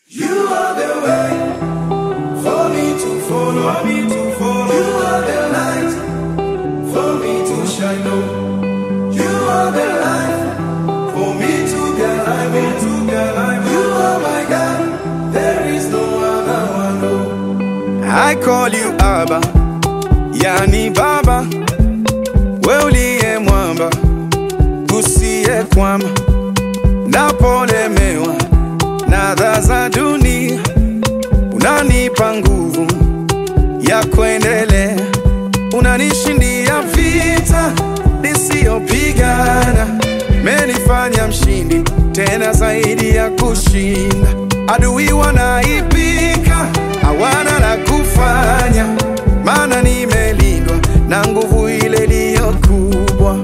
You are the way for me to follow, me to follow. You are the light for me to shine on. You are the life for me to be alive, me to be alive. You are my God, there is no other one. No. I call you Abba, yani Baba, we uliye mwamba, usiye kwama, napolemewa na adha za dunia, unanipa nguvu ya kuendelea, unanishindia vita nisiyopigana, menifanya mshindi tena zaidi ya kushinda. Adui wanaipika, hawana la kufanya, maana nimelindwa na nguvu ile iliyo kubwa.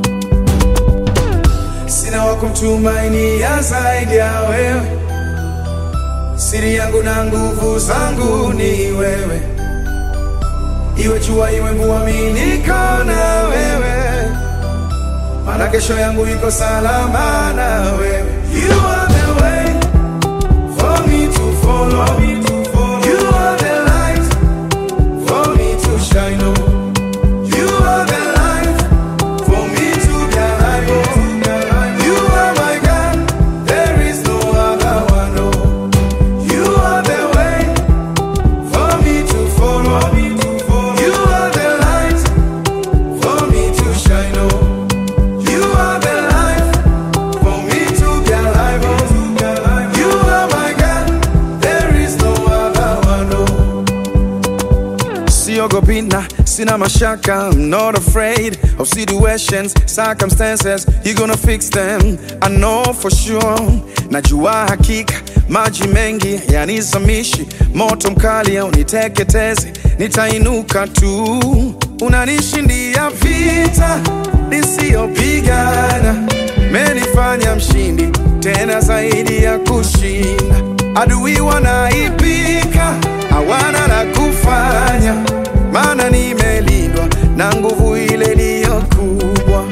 Sina wa kumtumainia zaidi ya wewe, siri yangu na nguvu zangu ni wewe. Iwe jua iwe mvua, mimi niko na wewe, maana kesho yangu iko salama na wewe. You are the way for me to follow, me to follow. You are the light for me to shine on. You are the life for me to be alive. oh. You are my God, there is no other one. oh. You are the way for me to follow, me to follow. You are the light for me to shine on. You are the life for me to be alive. oh. You are my God, there is no other one. oh. Siogopi na sina mashaka I'm not afraid of situations, circumstances You're gonna fix them, I know for sure Najua hakika maji mengi yanizamishi Moto mkali uniteketeze, nitainuka tu Unanishindia vita nisiyopigana Menifanya mshindi tena zaidi ya kushinda Adui wanaipika, hawana la kufanya, maana nimelindwa na nguvu ile iliyo kubwa.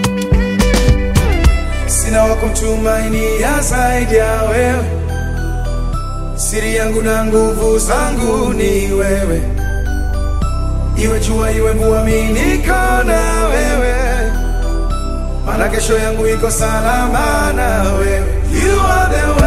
Sina wa kumtumainia zaidi ya wewe, siri yangu na nguvu zangu ni wewe. Iwe jua iwe mvua, mimi niko na wewe, maana kesho yangu iko salama na wewe. You are the